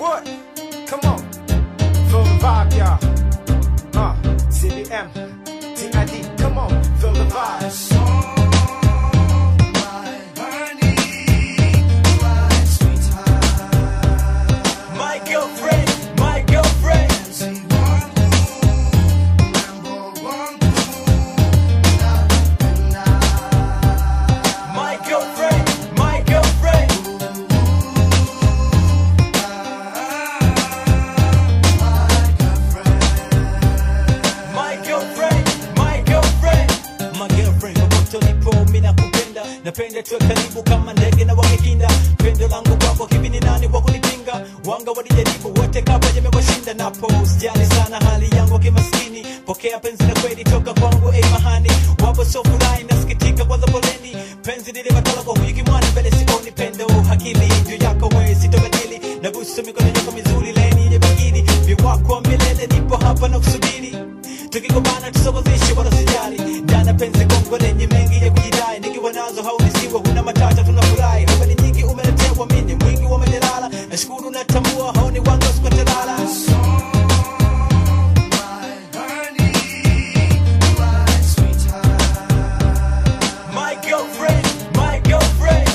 What? Come on. Feel the vibe, y'all. Uh, CBM, TID, come on. Feel the vibe. My girlfriend, my girlfriend. My girlfriend, my girlfriend. My girlfriend, my girlfriend. My girlfriend, popote ulipo mimi nakupenda. Napenda tuwe karibu kama ndege na wakikinda. Pendo langu kwako hivi ni nani wa kunipinga? Wanga walijaribu wote kabla yamewashinda napo. Sijali sana hali yangu kimaskini. Pokea penzi la kweli toka kwangu eh mahani. Wapo so furahi nasikitika kwanza poleni. Penzi lile batala kwa huyu kimwana mbele sioni pendo. Akili juu yako wewe sitobadili. Nabusu mikono yako mizuri leni yenye bagili. Viwako wa milele nipo hapa na kusubiri tukigombana tusogozeshe wala sijali ndana penzi gongo lenye mengi ya kujidai nikiwa nazo haunisiwe huna matata tunafurahi habari nyingi umeletewa mini mwingi wa majalala nashukuru natambua haoni wanga sikutalala My girlfriend, my girlfriend.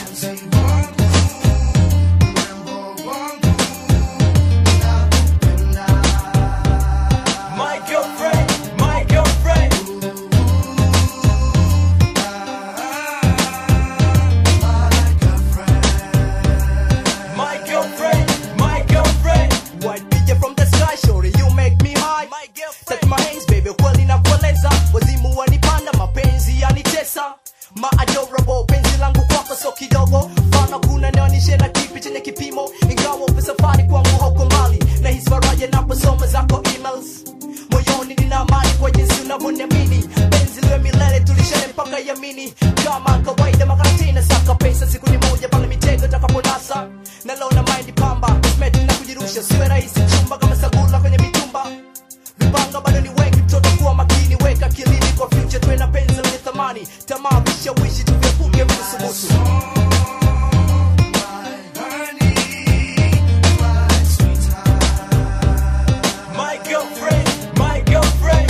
My girlfriend, my girlfriend. My girlfriend, my girlfriend. White picture from the sky, shorty, you make me high. My girlfriend. Touch my hands, baby, kweli na kueleza wazimu wanipanda, mapenzi yanitesa ma adorable penzi langu kwako so kidogo fana kuna nionyeshe na kipi chenye kipimo ingawa upe safari kwangu huko mbali na hisi faraja naposoma zako emails moyoni nina amani kwa jinsi unavyoniamini penzi liwe milele tulishane mpaka yamini kama kawaida makaratina saka pesa siku ni moja pale mitego takaponasa nalona mind pamba cosmetic na kujirusha siwe rahisi chumba kama sagula kwenye mitumba vipanga bado ni wengi mtoto kuwa makini weka kilini kwa future tuwe na penzi lenye thamani tamaa vishawishi tuvyepuke msusubusu My girlfriend, my girlfriend.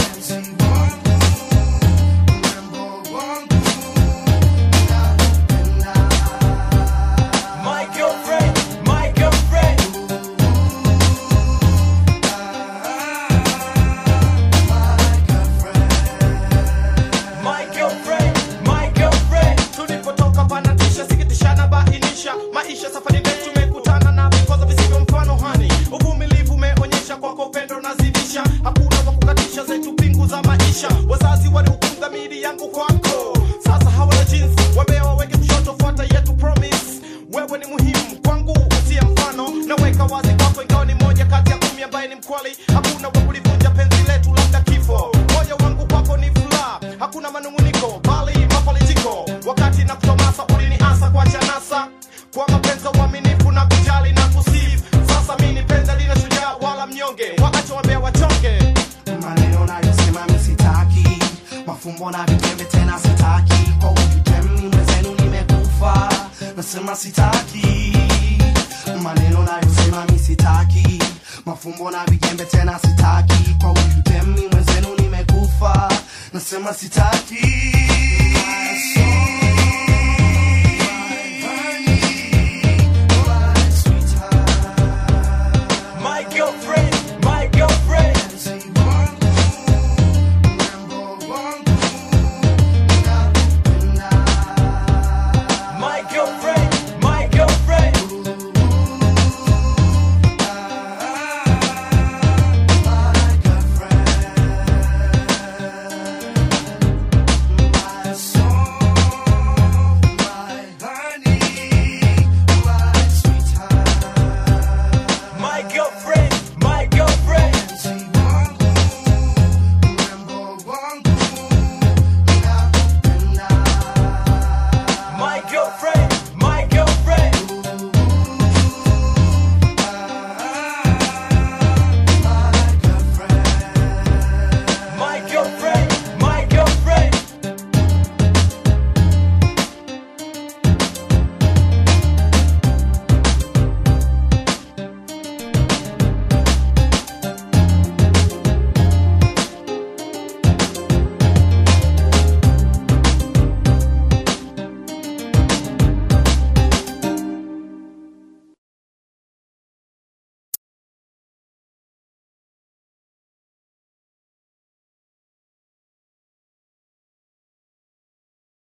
My girlfriend, my girlfriend. My girlfriend, my girlfriend. tulipotoka panatisha sikitishana bainisha maisha safari ndefu tumekutana na vikwazo visivyo mfano hani uvumilivu umeonyesha kwako upendo nazidisha hakuna wa kukatisha zetu pingu za maisha wazazi walihukumu dhamiri yangu kwako sasa hawana jinsi wambea waweke kushoto fuata yetu promise wewe ni muhimu kwangu utie mfano naweka wazi kwako ingawa ni moja kati ya kumi ambaye ni mkwali hakuna wa kulivunja penzi letu labda kifo moyo wangu kwako ni furaha hakuna manunguniko bali mafalijiko wakati na kutomasa uliniasa kwa chanasa kwa mapenzi ya uaminifu na kujali na kusifu sasa mi ni penzi lina shujaa wala mnyonge waache wambea wachonge maneno nayosema mi sitaki mafumbo na vitembe tena sitaki kwa ujutemi mwenzenu nimekufa nasema sitaki maneno nayosema mi sitaki mafumbo na vijembe tena sitaki kwa ujutemi mwenzenu nimekufa nasema sitaki